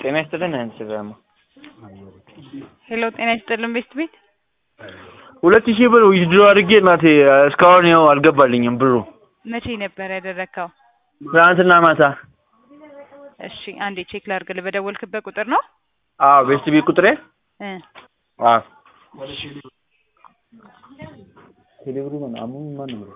ጤና ይስጥልን አንስራማ ሄሎ ጤና ይስጥልን ቤስት ቤት ሁለት ሺህ ብር ዊዝድሮ አድርጌ እናቴ እስካሁን ያው አልገባልኝም ብሩ መቼ ነበር ያደረግከው? ትናንትና ማታ። እሺ አንዴ ቼክ ላድርግልህ። በደወልክበት ቁጥር ነው? አዎ ቤስት ቤት ቁጥሬ እ አዎ ቴሌብሩ ማን አሙን ማን ነው?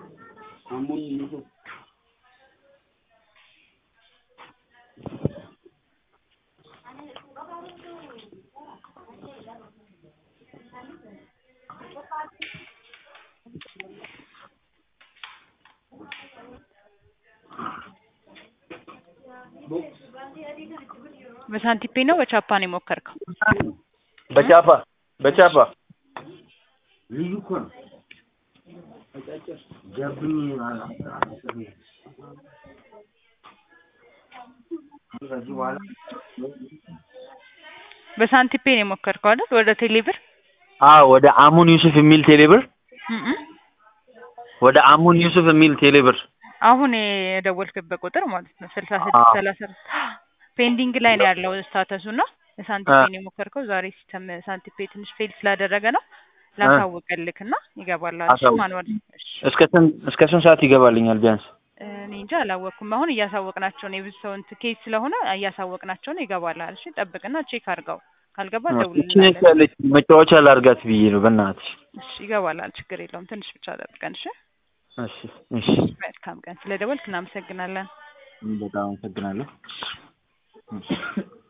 በሳንቲፔ ነው በቻፓ ነው የሞከርከው? በቻፓ በቻፓ ልዩ እኮ ነው። ገብኝ ከዚህ በኋላ በሳንቲፔ ነው የሞከርከው አይደል? ወደ ቴሌብር አዎ ወደ አሙን ዩሱፍ የሚል ቴሌብር እም እም። ወደ አሙን ዩሱፍ የሚል ቴሌብር አሁን የደወልክበት ቁጥር ማለት ነው ስልሳ ስድስት አዎ። ሰላሳ ፔንዲንግ ላይ ነው ያለው ስታተሱ እና በሳንቲፔ ነው የሞከርከው። ዛሬ ሲስተም ሳንቲፔ ትንሽ ፌል ስላደረገ ነው ላሳውቅልክ እና ይገባላል። እሺ አሳውቅ። ማንዋል እሺ እስከ ስንት እስከ ስንት ሰዓት ይገባልኛል ቢያንስ? እኔ እንጃ አላወቅኩም። አሁን እያሳወቅናቸው ነው። የብዙ ሰው እንትን ኬዝ ስለሆነ እያሳወቅናቸው ነው። ይገባላል። እሺ ጠብቅና ቼክ አድርገው። ካልገባ እቺ ደውልልናለን። ያለች መጫወቻ ላርጋት ብዬ ነው በእናትሽ። እሺ ይገባላል። ችግር የለውም። ትንሽ ብቻ ጠብቀን። እሺ እሺ እሺ መልካም ቀን። ስለ ደወልክ እናመሰግናለን። በጣም አመሰግናለሁ። እሺ